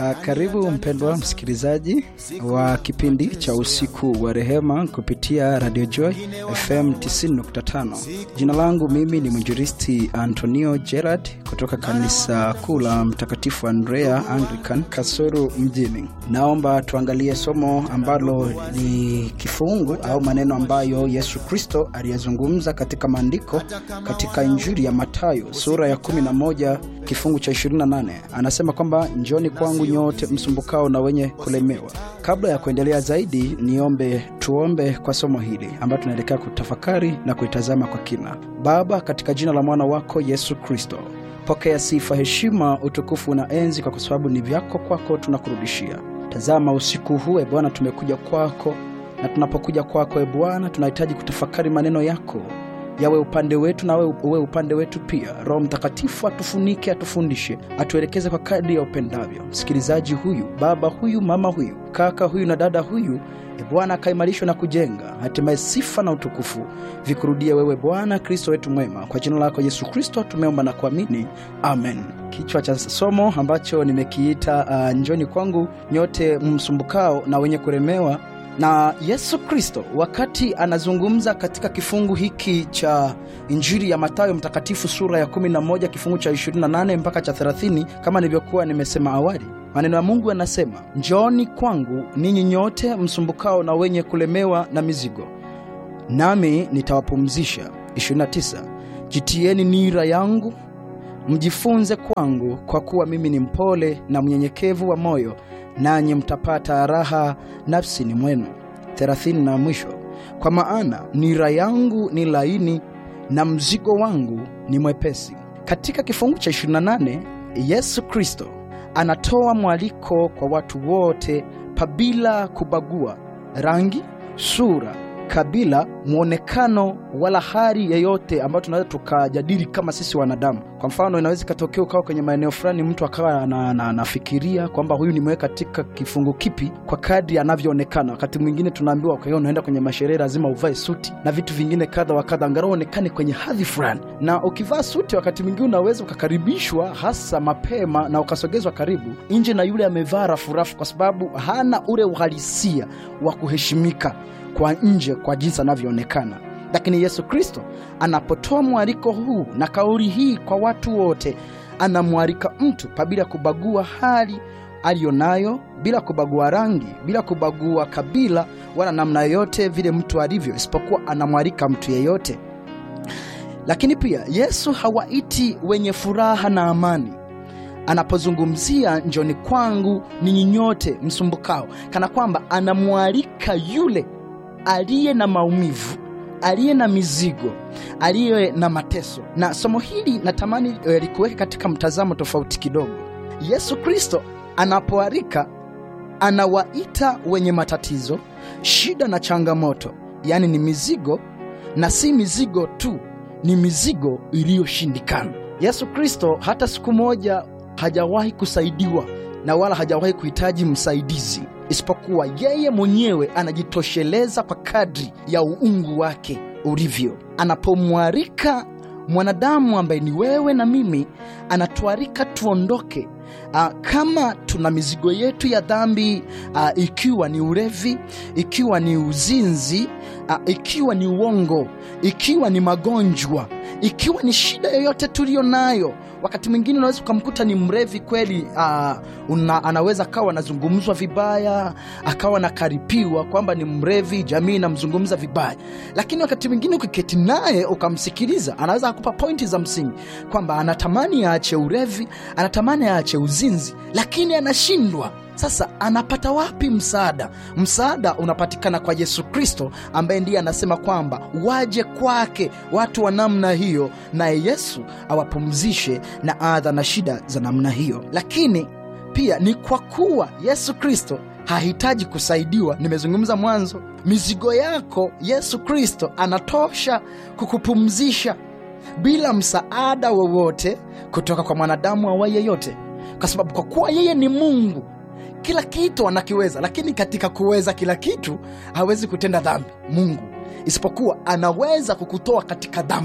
Uh, karibu mpendwa msikilizaji wa kipindi cha usiku wa rehema kupitia Radio Joy FM 90.5. Jina langu mimi ni mwinjilisti Antonio Gerard kutoka kanisa kuu la Mtakatifu Andrea Anglican Kasuru mjini. Naomba tuangalie somo ambalo ni kifungu au maneno ambayo Yesu Kristo aliyazungumza katika maandiko katika Injili ya Mathayo sura ya 11 kifungu cha 28. Anasema kwamba njoni kwangu nyote msumbukao na wenye kulemewa. Kabla ya kuendelea zaidi, niombe tuombe kwa somo hili ambayo tunaelekea kutafakari na kuitazama kwa kina. Baba, katika jina la mwana wako Yesu Kristo, pokea sifa, heshima, utukufu na enzi, kwa sababu ni vyako, kwako tunakurudishia. Tazama usiku huu, e Bwana, tumekuja kwako, na tunapokuja kwako, e Bwana, tunahitaji kutafakari maneno yako yawe upande wetu na uwe upande wetu pia. Roho Mtakatifu atufunike, atufundishe, atuelekeze kwa kadri ya upendavyo. Msikilizaji huyu, baba huyu, mama huyu, kaka huyu na dada huyu, e Bwana, akaimarishwe na kujenga, hatimaye sifa na utukufu vikurudie wewe, Bwana Kristo wetu mwema. Kwa jina lako Yesu Kristo tumeomba na kuamini, amen. Kichwa cha somo ambacho nimekiita uh, njoni kwangu nyote msumbukao na wenye kulemewa na Yesu Kristo wakati anazungumza katika kifungu hiki cha Injili ya Mathayo mtakatifu sura ya 11 kifungu cha 28 mpaka cha 30, kama nilivyokuwa nimesema awali, maneno ya Mungu yanasema, njooni kwangu ninyi nyote msumbukao na wenye kulemewa na mizigo, nami nitawapumzisha. 29, jitieni nira yangu mjifunze kwangu, kwa kuwa mimi ni mpole na mnyenyekevu wa moyo nanyi mtapata raha nafsini mwenu. thelathini na mwisho, kwa maana nira yangu ni laini na mzigo wangu ni mwepesi. Katika kifungu cha 28 Yesu Kristo anatoa mwaliko kwa watu wote pabila kubagua rangi, sura, kabila, mwonekano wala hali yeyote ambayo tunaweza tukajadili kama sisi wanadamu. Kwa mfano, inaweza ikatokea ukawa kwenye maeneo fulani, mtu akawa anafikiria kwamba huyu nimeweka katika kifungu kipi kwa kadri anavyoonekana. Wakati mwingine tunaambiwa kwa hiyo unaenda kwenye masherehe lazima uvae suti na vitu vingine kadha wa kadha, angalau uonekane kwenye hadhi fulani. Na ukivaa suti, wakati mwingine unaweza ukakaribishwa hasa mapema na ukasogezwa karibu nje na yule amevaa rafurafu, kwa sababu hana ule uhalisia wa kuheshimika kwa nje kwa jinsi anavyoonekana. Lakini Yesu Kristo anapotoa mwaliko huu na kauli hii kwa watu wote, anamwalika mtu pabila kubagua hali aliyonayo, bila kubagua rangi, bila kubagua kabila wala namna yoyote vile mtu alivyo, isipokuwa anamwalika mtu yeyote. Lakini pia Yesu hawaiti wenye furaha na amani anapozungumzia njoni kwangu ninyi nyote msumbukao, kana kwamba anamwalika yule aliye na maumivu, aliye na mizigo, aliye na mateso. Na somo hili natamani eh, likuweke katika mtazamo tofauti kidogo. Yesu Kristo anapoalika, anawaita wenye matatizo, shida na changamoto, yaani ni mizigo, na si mizigo tu, ni mizigo iliyoshindikana. Yesu Kristo hata siku moja hajawahi kusaidiwa na wala hajawahi kuhitaji msaidizi isipokuwa yeye mwenyewe anajitosheleza kwa kadri ya uungu wake ulivyo. Anapomwarika mwanadamu ambaye ni wewe na mimi, anatuarika tuondoke. Aa, kama tuna mizigo yetu ya dhambi, aa, ikiwa ni ulevi, ikiwa ni uzinzi, aa, ikiwa ni uongo, ikiwa ni magonjwa, ikiwa ni shida yoyote tuliyo nayo wakati mwingine unaweza ukamkuta ni mrevi kweli, uh, una, anaweza akawa anazungumzwa vibaya, akawa anakaripiwa kwamba ni mrevi, jamii inamzungumza vibaya, lakini wakati mwingine ukiketi naye ukamsikiliza, anaweza akupa pointi za msingi kwamba anatamani aache urevi, anatamani aache uzinzi, lakini anashindwa. Sasa anapata wapi msaada? Msaada unapatikana kwa Yesu Kristo, ambaye ndiye anasema kwamba waje kwake watu wa namna hiyo, naye Yesu awapumzishe na adha na shida za namna hiyo. Lakini pia ni kwa kuwa Yesu Kristo hahitaji kusaidiwa. Nimezungumza mwanzo, mizigo yako Yesu Kristo anatosha kukupumzisha bila msaada wowote kutoka kwa mwanadamu awaye yeyote, kwa sababu kwa kuwa yeye ni Mungu kila kitu anakiweza, lakini katika kuweza kila kitu hawezi kutenda dhambi Mungu, isipokuwa anaweza kukutoa katika dhambi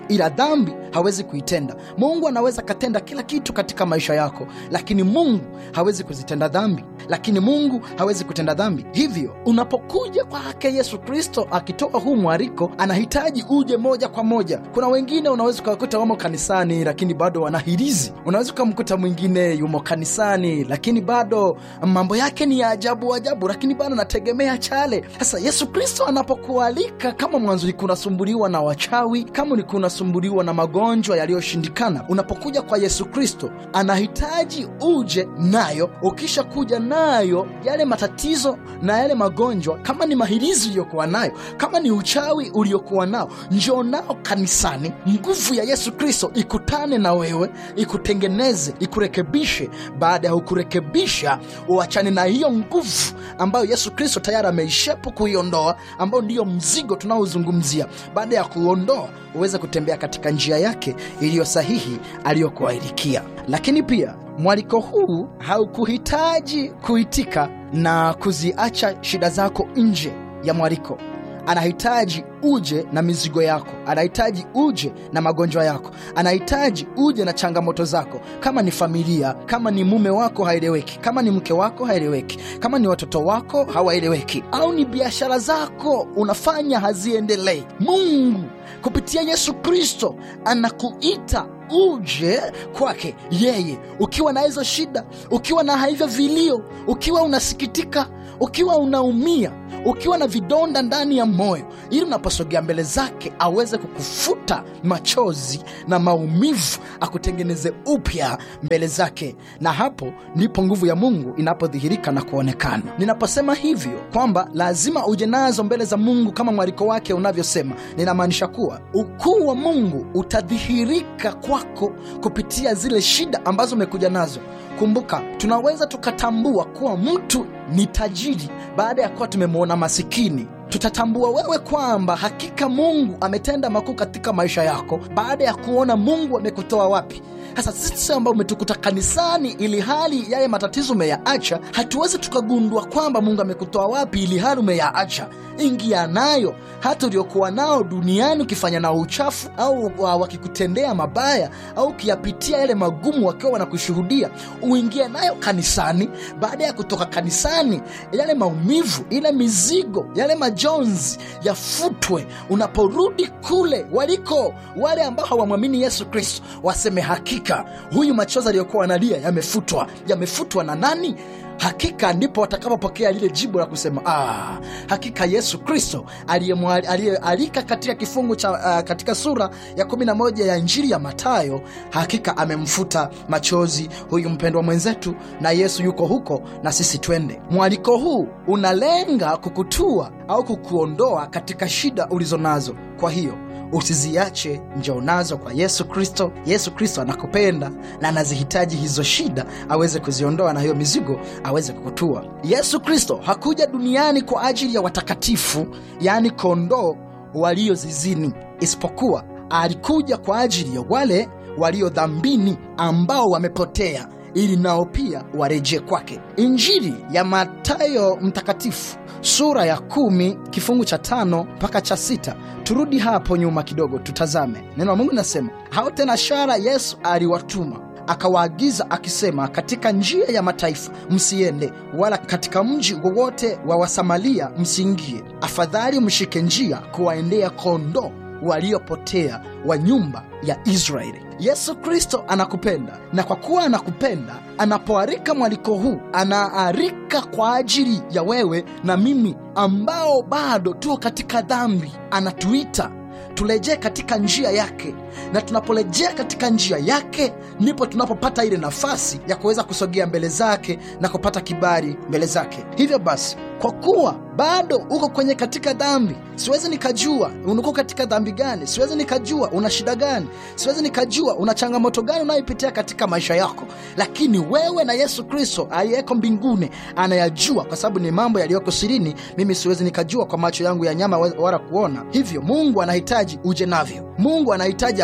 ila dhambi hawezi kuitenda. Mungu anaweza katenda kila kitu katika maisha yako, lakini Mungu hawezi kuzitenda dhambi, lakini Mungu hawezi kutenda dhambi. Hivyo unapokuja kwake Yesu Kristo akitoa huu mwariko, anahitaji uje moja kwa moja. Kuna wengine unaweza ukawakuta wamo kanisani, lakini bado wanahirizi. Unaweza ukamkuta mwingine yumo kanisani, lakini bado mambo yake ni ya ajabu ajabu, lakini bado anategemea chale. Sasa Yesu Kristo anapokualika, kama mwanzo ulikuwa unasumbuliwa na wachawi, kama ulikuwa unasumbuliwa na magonjwa yaliyoshindikana, unapokuja kwa Yesu Kristo anahitaji uje nayo. Ukisha kuja nayo, yale matatizo na yale magonjwa, kama ni mahirizi uliyokuwa nayo, kama ni uchawi uliokuwa nao, njoo nao kanisani. Nguvu ya Yesu Kristo ikutane na wewe, ikutengeneze, ikurekebishe. Baada ya kukurekebisha, uachane na hiyo nguvu ambayo Yesu Kristo tayari ameishepu kuiondoa, ambayo ndiyo mzigo tunaozungumzia. Baada ya kuondoa, uweze kutembea katika njia yake iliyo sahihi aliyokuahidikia. Lakini pia mwaliko huu haukuhitaji kuitika na kuziacha shida zako nje ya mwaliko. Anahitaji uje na mizigo yako, anahitaji uje na magonjwa yako, anahitaji uje na changamoto zako. Kama ni familia, kama ni mume wako haeleweki, kama ni mke wako haeleweki, kama ni watoto wako hawaeleweki, au ni biashara zako unafanya haziendelei, Mungu kupitia Yesu Kristo anakuita uje kwake yeye, ukiwa na hizo shida, ukiwa na hivyo vilio, ukiwa unasikitika, ukiwa unaumia, ukiwa na vidonda ndani ya moyo, ili unaposogea mbele zake aweze kukufuta machozi na maumivu, akutengeneze upya mbele zake, na hapo ndipo nguvu ya Mungu inapodhihirika na kuonekana. Ninaposema hivyo kwamba lazima uje nazo mbele za Mungu kama mwaliko wake unavyosema, ninamaanisha kuwa ukuu wa Mungu utadhihirika kwako kupitia zile shida ambazo umekuja nazo. Kumbuka, tunaweza tukatambua kuwa mtu ni tajiri baada ya kuwa tumemwona masikini. Tutatambua wewe kwamba hakika Mungu ametenda makuu katika maisha yako baada ya kuona Mungu amekutoa wapi. Sasa sisi ambao umetukuta kanisani ili hali yale matatizo umeyaacha, hatuwezi tukagundua kwamba Mungu amekutoa wapi ili hali umeyaacha. Ingia nayo hata uliokuwa nao duniani, ukifanya nao uchafu au wakikutendea mabaya au ukiyapitia yale magumu wakiwa wanakushuhudia, uingie nayo kanisani. Baada ya kutoka kanisani, yale maumivu, ile mizigo, yale majonzi yafutwe. Unaporudi kule waliko wale ambao hawamwamini Yesu Kristo, waseme hakika huyu machozi aliyokuwa analia yamefutwa. Yamefutwa na nani? Hakika ndipo watakapopokea lile jibu la kusema ah, hakika Yesu Kristo aliyealika katika kifungu cha uh, katika sura ya 11 ya Injili ya Mathayo, hakika amemfuta machozi huyu mpendwa mwenzetu, na Yesu yuko huko na sisi twende. Mwaliko huu unalenga kukutua au kukuondoa katika shida ulizo nazo. Kwa hiyo usiziache, njoo nazo kwa Yesu Kristo. Yesu Kristo anakupenda na anazihitaji hizo shida aweze kuziondoa na hiyo mizigo aweze kukutua. Yesu Kristo hakuja duniani kwa ajili ya watakatifu, yaani kondoo walio zizini, isipokuwa alikuja kwa ajili ya wale walio dhambini, ambao wamepotea ili nao pia warejee kwake. Injili ya Mathayo mtakatifu sura ya kumi kifungu cha tano mpaka cha sita. Turudi hapo nyuma kidogo, tutazame neno la Mungu linasema, hao tena shara Yesu aliwatuma akawaagiza akisema, katika njia ya mataifa msiende, wala katika mji wowote wa Wasamaria msiingie, afadhali mshike njia kuwaendea kondoo waliopotea wa nyumba ya Israeli. Yesu Kristo anakupenda, na kwa kuwa anakupenda, anapoarika mwaliko huu, anaarika kwa ajili ya wewe na mimi ambao bado tuko katika dhambi. Anatuita turejee katika njia yake, na tunaporejea katika njia yake ndipo tunapopata ile nafasi ya kuweza kusogea mbele zake na kupata kibali mbele zake. Hivyo basi, kwa kuwa bado uko kwenye katika dhambi, siwezi nikajua uko katika dhambi gani, siwezi nikajua una shida gani, siwezi nikajua una changamoto gani unayoipitia katika maisha yako, lakini wewe na Yesu Kristo aliyeko mbinguni anayajua, kwa sababu ni mambo yaliyoko sirini, mimi siwezi nikajua kwa macho yangu ya nyama wala kuona. Hivyo Mungu anahitaji uje navyo, Mungu anahitaji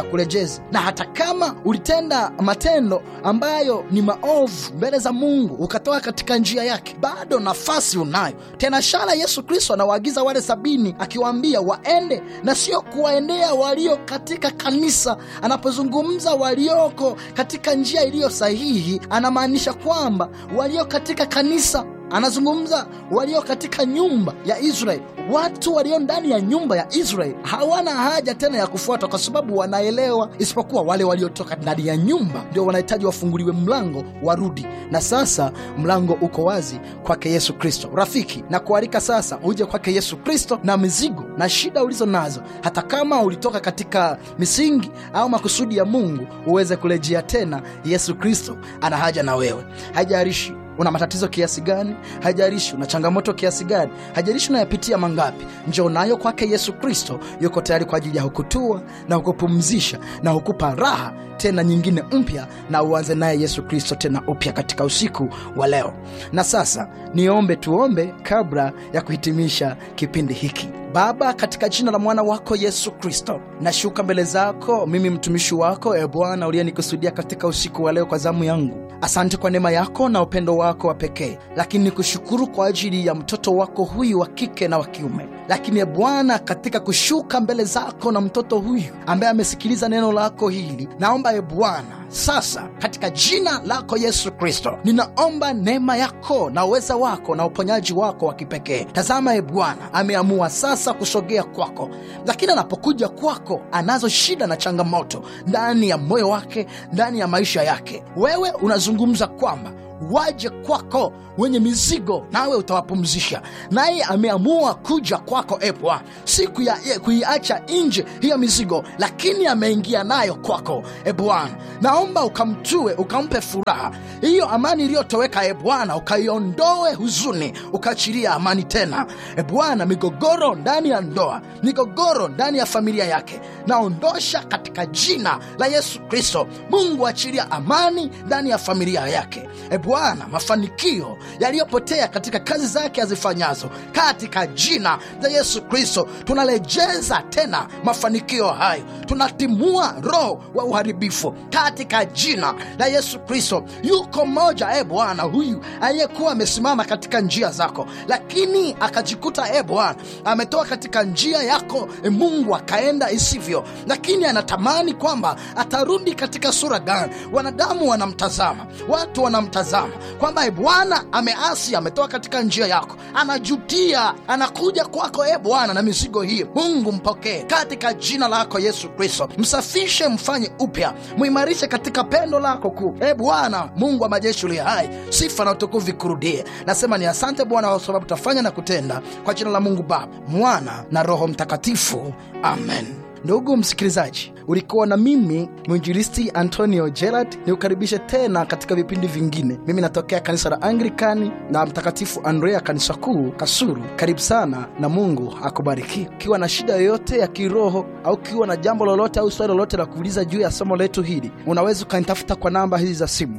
akurejeze. Na hata kama ulitenda matendo ambayo ni maovu mbele za Mungu, ukatoka katika njia yake, bado nafasi unayo tena. Shara Yesu Kristo anawaagiza wale sabini akiwaambia waende, na sio kuwaendea walio katika kanisa. Anapozungumza walioko katika njia iliyo sahihi, anamaanisha kwamba walio katika kanisa anazungumza walio katika nyumba ya Israeli. Watu walio ndani ya nyumba ya Israeli hawana haja tena ya kufuata, kwa sababu wanaelewa, isipokuwa wale waliotoka ndani ya nyumba ndio wanahitaji wafunguliwe mlango warudi. Na sasa mlango uko wazi kwake Yesu Kristo. Rafiki, na kualika sasa uje kwake Yesu Kristo na mizigo na shida ulizo nazo, hata kama ulitoka katika misingi au makusudi ya Mungu, uweze kurejea tena. Yesu Kristo ana haja na wewe, haijalishi una matatizo kiasi gani, hajalishi una changamoto kiasi gani, hajalishi unayapitia mangapi, njoo nayo kwake Yesu Kristo. Yuko tayari kwa ajili ya hukutua na hukupumzisha na hukupa raha tena nyingine mpya, na uanze naye Yesu Kristo tena upya katika usiku wa leo. Na sasa niombe, tuombe kabla ya kuhitimisha kipindi hiki. Baba, katika jina la mwana wako Yesu Kristo, nashuka mbele zako mimi mtumishi wako, e Bwana uliyenikusudia katika usiku wa leo kwa zamu yangu. Asante kwa neema yako na upendo wako wa pekee, lakini nikushukuru kwa ajili ya mtoto wako huyu wa kike na wa kiume. Lakini e Bwana, katika kushuka mbele zako na mtoto huyu ambaye amesikiliza neno lako hili, naomba e Bwana sasa katika jina lako Yesu Kristo, ninaomba neema yako na uweza wako na uponyaji wako wa kipekee. Tazama e Bwana, ameamua sasa kusogea kwako, lakini anapokuja kwako anazo shida na changamoto ndani ya moyo wake, ndani ya maisha yake. Wewe unazungumza kwamba waje kwako wenye mizigo nawe utawapumzisha. Naye ameamua kuja kwako e Bwana, si kuiacha nje hiyo mizigo, lakini ameingia nayo kwako e Bwana. Naomba ukamtue, ukampe furaha hiyo, amani iliyotoweka e Bwana, ukaiondoe huzuni, ukaachilia amani tena e Bwana. Migogoro ndani ya ndoa, migogoro ndani ya familia yake, naondosha katika jina la Yesu Kristo. Mungu achilia amani ndani ya familia yake e Bwana, mafanikio yaliyopotea katika kazi zake azifanyazo, katika jina la Yesu Kristo tunarejeza tena mafanikio hayo, tunatimua roho wa uharibifu katika jina la Yesu Kristo. Yuko mmoja e Bwana, huyu aliyekuwa amesimama katika njia zako, lakini akajikuta e Bwana ametoka katika njia yako e Mungu, akaenda isivyo, lakini anatamani kwamba atarudi katika sura gani. Wanadamu wanamtazama, watu wanamtazama kwamba e Bwana ameasi, ametoka katika njia yako, anajutia, anakuja kwako e Bwana na mizigo hii. Mungu mpokee katika jina lako Yesu Kristo, msafishe, mfanye upya, muimarishe katika pendo lako kuu. E Bwana Mungu wa majeshi uliye hai, sifa na utukufu vikurudie. Nasema ni asante Bwana kwa sababu tafanya na kutenda, kwa jina la Mungu Baba, Mwana na Roho Mtakatifu, amen. Ndugu msikilizaji, ulikuwa na mimi mwinjilisti Antonio Gerard, ni ukaribishe tena katika vipindi vingine. Mimi natokea kanisa la Anglikani na Mtakatifu Andrea, kanisa kuu Kasuru. Karibu sana na Mungu akubariki. Ukiwa na shida yoyote ya kiroho au ukiwa na jambo lolote au swali lolote la kuuliza juu ya somo letu hili, unaweza ukanitafuta kwa namba hizi za simu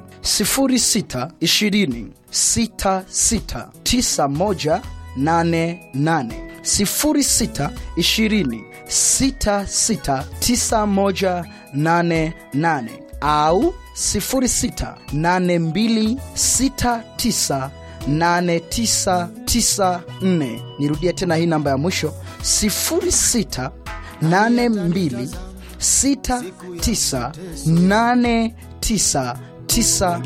0620 66 9188 0620 669188 au 0682698994. Nirudie tena hii namba ya mwisho 0682698994.